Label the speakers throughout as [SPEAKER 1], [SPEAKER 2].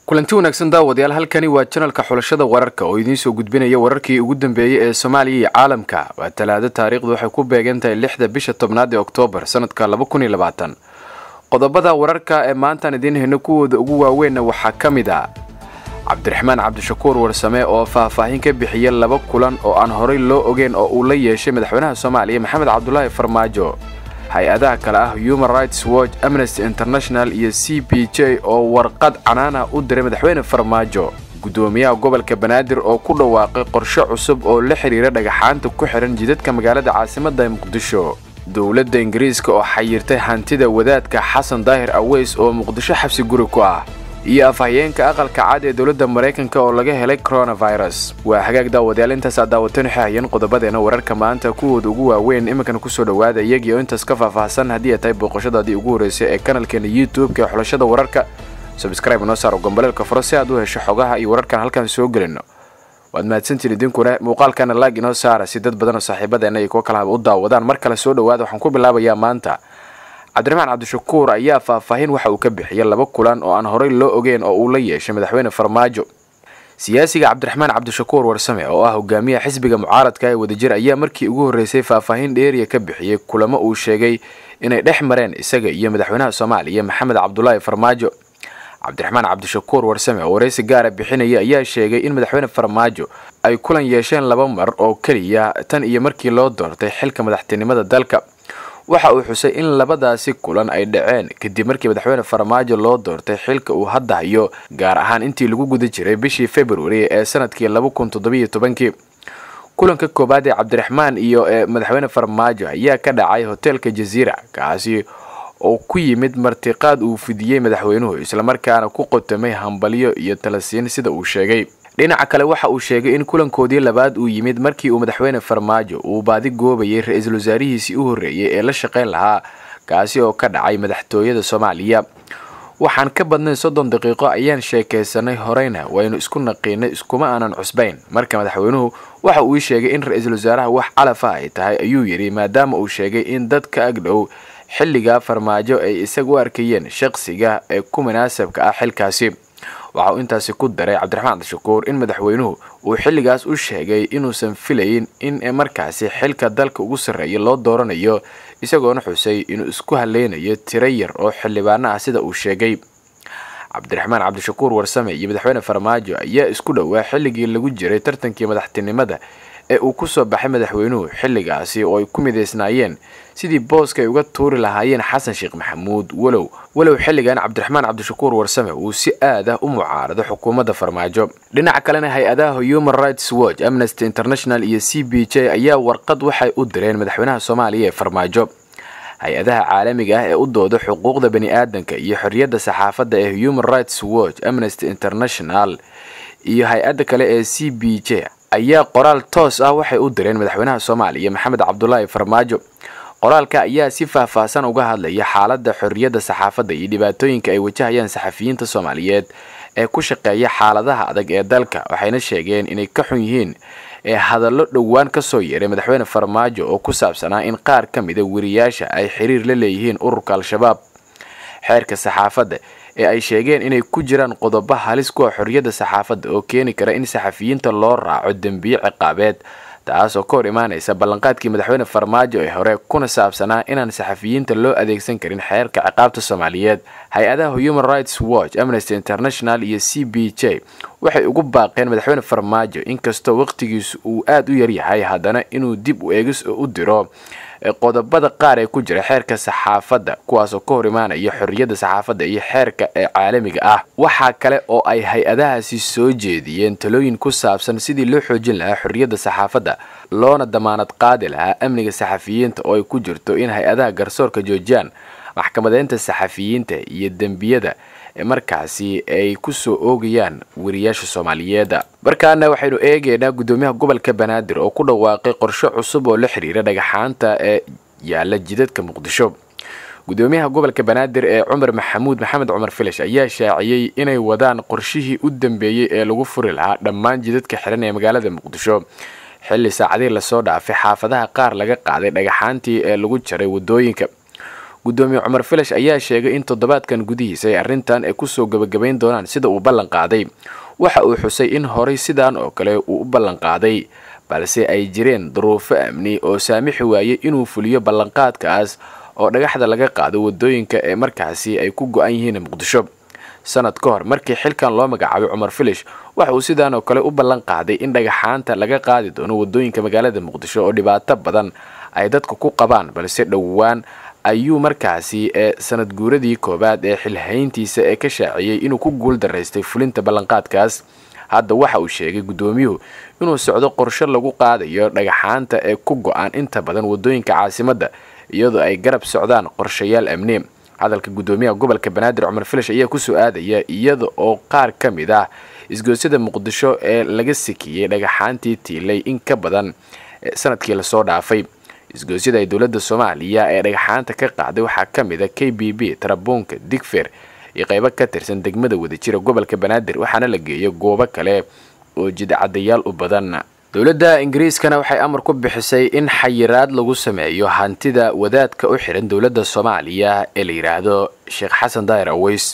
[SPEAKER 1] kulanti wanaagsan daawadayaal halkani waa janalka xulashada wararka oo idiin soo gudbinaya wararkii ugu dambeeyey ee soomaaliya iyo caalamka waa talaado taariikhdu waxay ku beegan tahay lixda bisha tobnaad ee oktoobar sanadka laba kun iyo labaatan qodobada wararka ee maantaan idiin hayno kuwooda ugu waaweynna waxaa ka mid ah cabdiraxmaan cabdishakuur warsame oo faahfaahin ka bixiya laba kulan oo aan horay loo ogeyn oo uu la yeeshay madaxweynaha soomaaliya maxamed cabdulaahi farmaajo hay-adaha kale ah human rights watch amnesty international iyo c b j oo warqad canaana u diray madaxweyne farmaajo guddoomiyaha gobolka banaadir oo ku dhawaaqay qorshe cusub oo la xidhiira dhagaxaanta ku xihan jidadka magaalada caasimadda ee muqdisho dowladda ingiriiska oo xayirtay hantida wadaadka xasan daahir aweys oo muqdisho xabsi guri ku ah iyo afhayeenka aqalka cad ee dowladda maraykanka oo laga helay coronavirus waa hagaag daawadayaal intaasaa daawatan waxay hayeen qodobadeena wararka maanta kuwooda ugu waaweyn iminkana kusoo dhawaada iyagii oo intaas ka faahfaahsan haddii ay tahay booqashadaadii ugu horreysay ee kanalkeena youtube-ka ee xulashada wararka sabscribe noo saaro gomboleelka furo si aad u hesho xogaha iyo wararkan halkaan soo gelino waad mahadsantiin idinkuna muuqaalkana laag inoo saara si dad badan oo saaxiibadeena iyo kuwo kalahaba u daawadaan mar kale soo dhawaada waxaan ku bilaabayaa maanta cabdiraxmaan cabdishakuur ayaa faahfaahin waxa uu ka bixiyay laba kulan oo aan horay loo ogeyn oo uu la yeeshay madaxweyne farmaajo siyaasiga cabdiraxmaan cabdishakuur warsame oo ah hogaamiyaha xisbiga mucaaradka ee wadajir ayaa markii ugu horreysay faahfaahin dheeriya ka bixiyey kulamo uu sheegay inay dhex mareen isaga iyo madaxweynaha soomaaliya maxamed cabdulaahi farmaajo cabdiraxmaan cabdishakuur warsame oo wareysi gaara bixinaya ayaa sheegay in madaxweyne farmaajo ay kulan yeesheen laba mar oo keliya tan iyo markii loo doortay xilka madaxtinimada dalka waxa uu xusay in labadaasi kulan ay dhaceen kadib markii madaxweyne farmaajo loo doortay xilka uu hadda hayo gaar ahaan intii lagu guda jiray bishii februari ee sanadkii laba kun toddobiyo tobankii kulanka koowaad ee cabdiraxmaan iyo ee madaxweyne farmaajo ayaa ka dhacay hoteelka jaziira kaasi oo ku yimid martiqaad uu fidiyey madaxweynuhu islamarkaana ku qotamay hambalyo iyo talasiin sida uu sheegay dhinaca kale waxa uu sheegay in kulankoodii labaad uu yimid markii uu madaxweyne farmaajo uu baadi goobayay ra-iisul wasaarihiisii u horreeyay ee la shaqayn lahaa kaasi oo ka dhacay madaxtooyada soomaaliya waxaan ka badnayn soddon daqiiqo ayaan sheekaysanay horeyna waynu isku naqiinay iskuma aanan cusbayn marka madaxweynuhu waxa uu sheegay in ra-iisul wasaaraha wax calafa ay tahay ayuu yidhi maadaama uu sheegay in dadka agdhow xilligaa farmaajo ay isaga u arkayeen shaqsiga ee ku munaasabka ah xilkaasi waxa uu intaasi ku daray cabdiraxmaan cabdishakuur in madaxweynuhu uu xilligaas u sheegay inuusan filayn in markaasi xilka dalka ugu sarreeya loo dooranayo isagoona xusay inuu isku haleynayo tiro yar oo xildhibaano ah sida uu sheegay cabdiraxmaan cabdishakuur warsame iyo madaxweyne farmaajo ayaa isku dhowaa xilligii lagu jiray tartankii madaxtinimada ee uu kusoo baxay madaxweynuhu xilligaasi oo ay ku midaysnaayeen sidii booska ay uga tuuri lahaayeen xasan sheekh maxamuud walow walow xilligan cabdiraxmaan cabdishakuur warsame uu si aad ah u mucaarado xukuumadda farmaajo dhinaca kalena hay-adaha human rights watch amnesty international iyo c b j ayaa warqad waxay u direen madaxweynaha soomaaliya ee farmaajo hay-adaha caalamiga ah ee u dooda xuquuqda bani aadanka iyo xorriyadda saxaafadda ee human rights watch amnesty international iyo hay-adda kale ee c b j ayaa qoraal toos ah waxay u direen madaxweynaha soomaaliya maxamed cabdulaahi farmaajo qoraalka ayaa si faahfaahsan uga hadlaya xaaladda xorriyadda saxaafadda iyo dhibaatooyinka ay wajahayaan saxafiyiinta soomaaliyeed ee ku shaqeeya xaaladaha adag ee dalka waxayna sheegeen inay ka xun yihiin ee hadallo dhowaan ka soo yeeray madaxweyne farmaajo oo ku saabsanaa in qaar ka mida weriyaasha ay xiriir la leeyihiin ururka al-shabaab xeerka saxaafadda ee ay sheegeen inay ku jiraan qodobo halis kuwa xorriyadda saxaafadda oo keeni kara in saxafiyiinta loo raaco dembiyo ciqaabeed taas oo ka hor imaanaysa ballanqaadkii madaxweyne farmaajo ee hore kuna saabsanaa inaan saxafiyiinta loo adeegsan karin xeerka ciqaabta soomaaliyeed hay-adaha human rights watch amnesty international iyo c b j waxay ugu baaqeen madaxweyne farmaajo inkastoo waqtigiisu uu aada u yaryahay haddana inuu dib u eegis u diro qodobada qaar ee ku jira xeerka saxaafadda kuwaasoo ka hor imaanaya xorriyadda saxaafadda iyo xeerka ee caalamiga ah waxaa kale oo ay hay-adahaasi soo jeediyeen talooyin ku saabsan sidii loo xoojin lahaa xorriyadda saxaafadda loona damaanad qaadi lahaa amniga saxafiyiinta oo ay ku jirto in hay-adaha garsoorka joojiyaan maxkamadeynta saxafiyiinta iyo dembiyada markaasi ay kusoo oogayaan weriyaasha soomaaliyeed markaana waxaynu eegaynaa guddoomiyaha gobolka banaadir oo ku dhawaaqay qorshe cusub oo la xiriira dhagaxaanta ee yaala jidadka muqdisho guddoomiyaha gobolka banaadir ee cumar maxamuud maxamed cumar filash ayaa shaaciyey inay wadaan qorshihii u dambeeyey ee lagu furi lahaa dhammaan jidadka xiran ee magaalada muqdisho xilli saacadii lasoo dhaafay xaafadaha qaar laga qaaday dhagaxaantii ee lagu jaray wadooyinka gudoomiye cumar filash ayaa sheegay in toddobaadkan gudihiisa ay arrintan ay kusoo gebagabayn doonaan sida uu ballan qaaday waxa uu xusay in horay sidaan oo kale uu u ballan qaaday balse ay jireen duruufo amni oo saamixi waayey inuu fuliyo ballanqaadkaas oo dhagaxda laga qaado wadooyinka ee markaasi ay ku go-an yihiin muqdisho sanad ka hor markii xilkan loo magacaabay cumar filish waxa uu sidaan oo kale u ballan qaaday in dhagaxaanta laga qaadi doono wadooyinka magaalada muqdisho oo dhibaato badan ay dadka ku qabaan balse dhowaan ayuu markaasi ee sanad guuradii koowaad ee xilhayntiisa ee ka shaaciyey inuu ku guul daraystay fulinta ballanqaadkaas hadda waxa uu sheegay guddoomiyuhu inuu socdo qorshe lagu qaadayo dhagaxaanta ee ku go-aan inta badan wadooyinka caasimadda iyadoo ay garab socdaan qorshayaal amni hadalka guddoomiyaha gobolka banaadir cumar filash ayaa kusoo aadaya iyada oo qaar ka mid ah isgoosyada muqdisho ee laga sikiyey dhagaxaantii tiilay in ka badan sanadkii lasoo dhaafay isgoosyada ay dowladda soomaaliya ee dhagaxaanta ka qaaday waxaa ka mid a k b b tarabuunka digfer iyo qaybo ka tirsan degmada wadajira gobolka banaadir waxaana la geeyo goobo kale oo jidcadayaal u badan dowladda ingiriiskana waxay amar ku bixisay in xayiraad lagu sameeyo hantida wadaadka u xihan dowladda soomaaliya ee la yidhaahdo sheekh xasan daahir aweys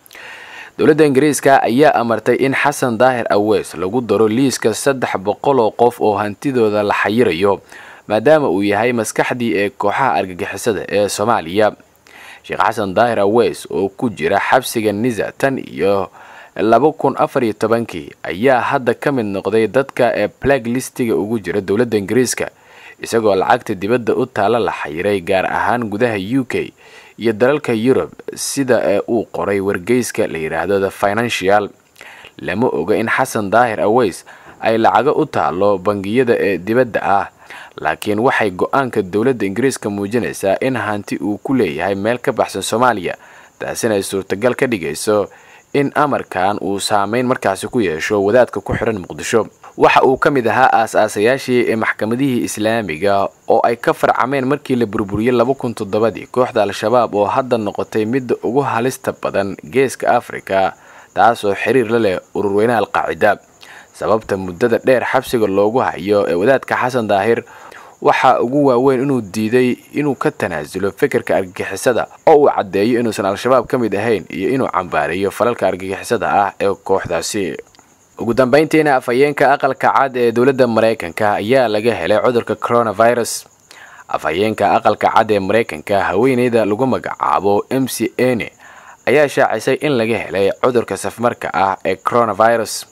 [SPEAKER 1] dowladda ingiriiska ayaa amartay in xasan daahir aweys lagu daro liiska saddex boqol oo qof oo hantidooda la xayirayo maadaama uu yahay maskaxdii ee kooxaha argagixisada ee soomaaliya sheekh xasan daahir aweys oo ku jira xabsiga nisa tan iyo laba kun afar iyo tobankii ayaa hadda ka mid noqday dadka ee plag listiga ugu jira dowladda ingiriiska isagoo lacagta dibadda u taalla la xayiray gaar ahaan gudaha u k iyo dalalka yurub sida ee uu qoray wargeyska la yidhaahdo the financial lama oga in xasan daahir aweys ay lacago u taallo bangiyada ee dibadda ah laakiin waxay go-aanka dowladda ingiriiska muujinaysaa in hanti uu ku leeyahay meel ka baxsan soomaaliya taasina ay suurtagal ka dhigayso in amarkan uu saameyn markaasi ku yeesho wadaadka ku xihan muqdisho waxa uu ka mid ahaa aas-aasayaashii ee maxkamadihii islaamiga oo ay ka farcameen markii la burburiyey laba kun toddobadii kooxda al-shabaab oo hadda noqotay midda ugu halista badan geeska afrika taasoo xiriir la leh ururweynaha alqaacida sababta muddada dheer xabsiga loogu hayo ee wadaadka xasan daahir waxaa ugu waaweyn inuu diiday inuu ka tanaasulo fikirka argagixisada oo uu caddeeyo inuusan al-shabaab ka mid ahayn iyo inuu cambaareeyo falalka argagixisada ah ee kooxdaasi ugu dambeyntiina afhayeenka aqalka cad ee dowladda maraykanka ayaa laga helay cudurka coronavirus afhayeenka aqalka cad ee maraykanka haweeneyda lagu magacaabo m c n ayaa shaacisay in laga helay cudurka safmarka ah ee coronavirus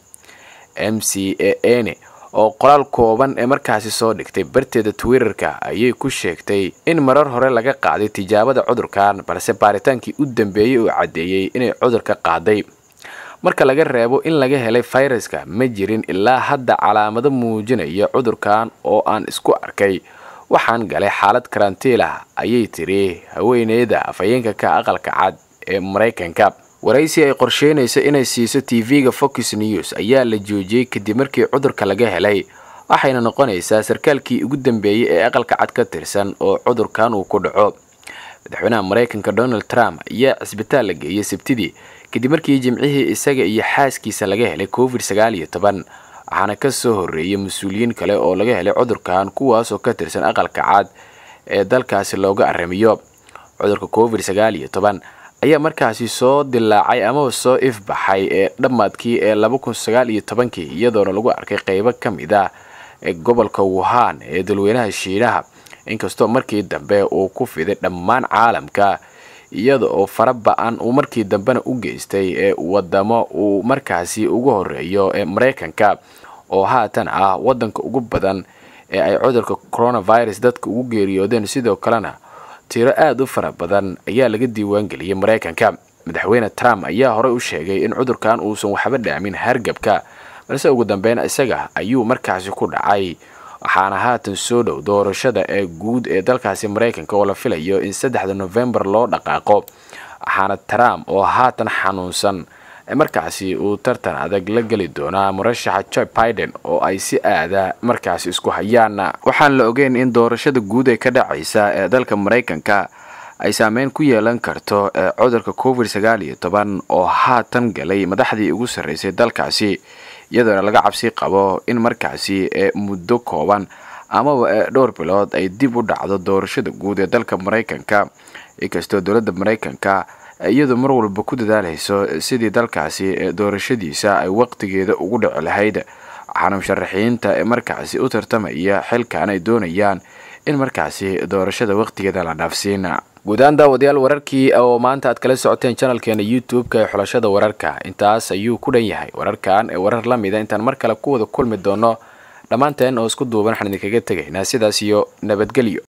[SPEAKER 1] m c a n oo qoraal kooban ee markaasi soo dhigtay barteeda twitterka ayay ku sheegtay in marar hore laga qaaday tijaabada cudurkan balse baaritaankii u dambeeyey uu caddeeyey inay cudurka qaaday marka laga reebo in laga helay fayraska ma jirin ilaa hadda calaamado muujinaya cudurkan oo aan isku arkay waxaan galay xaalad karantiil ah ayay tiri haweeneyda afhayeenka ka aqalka cad ee maraykanka waraysi ay qorsheynayso inay siiso tv-ga fox news ayaa la joojiyey kadib markii cudurka laga helay waxayna noqonaysaa sarkaalkii ugu dambeeyey ee aqalka cad ka tirsan oo cudurkan uu ku dhaco madaxweynaha maraykanka donald trump ayaa cisbitaal la geeyey sabtidii kadib markii jimcihii isaga iyo xaaskiisa laga helay covid sagaal iyo toban waxaana ka soo horreeyay mas-uuliyiin kale oo laga helay cudurkan kuwaasoo ka tirsan aqalka cad ee dalkaasi looga aramiyo cudurka covid sagaal iyo toban ayaa markaasi soo dilaacay amaba soo ifbaxay ee dhammaadkii ee laba kun sagaal iyo tobankii iyadoona lagu arkay qeybo ka mid ah ee gobolka wuhan ee dalweynaha shiinaha inkastoo markii dambe uu ku fiday dhammaan caalamka iyada oo fara ba-an uu markii dambena u geystay ee wadamo uu markaasi ugu horeeyo ee maraykanka oo haatan ah wadanka ugu badan ee ay cudurka coronavirus dadka ugu geeriyoodeen sidoo kalena tiro aada u fara badan ayaa laga diiwaangeliyey maraykanka madaxweyne trump ayaa horey u sheegay in cudurkan uusan waxba dhaamin hargabka balse ugu dambeyn isaga ayuu markaasi ku dhacay waxaana haatan soo dhow doorashada ee guud ee dalkaasi maraykanka oo la filayo in saddexda novembar loo dhaqaaqo waxaana trump oo haatan xanuunsan markaasi uu tartan adag la geli doonaa murashaxa joe biden oo ay si aada markaasi isku hayaan waxaan la ogeyn in doorashada guud ee ka dhacaysa ee dalka maraykanka ay saameyn ku yeelan karto cudurka covid sagaal iyo toban oo haatan galay madaxdii ugu sarreysay dalkaasi iyadoona laga cabsi qabo in markaasi muddo kooban amaba dhowr bilood ay dib u dhacdo doorashada guud ee dalka maraykanka inkastoo dowladda maraykanka iyadu mar walba ku dadaaleyso sidii dalkaasi doorashadiisa ay waqtigeeda ugu dhici lahayd waxaana musharaxiinta ee markaasi u tartamaya xilkan ay doonayaan in markaasi doorashada waqtigeeda la dhaafsiin guudahaan daawadayaal wararkii oo maanta aad kala socoteen janalkeena youtube-ka ee xulashada wararka intaas ayuu ku dhan yahay wararkan ee warar la mida intaan mar kale ku wada kulmi doono dhammaanteen oo isku duuban waxaan idinkaga tegaynaa sidaas iyo nabadgelyo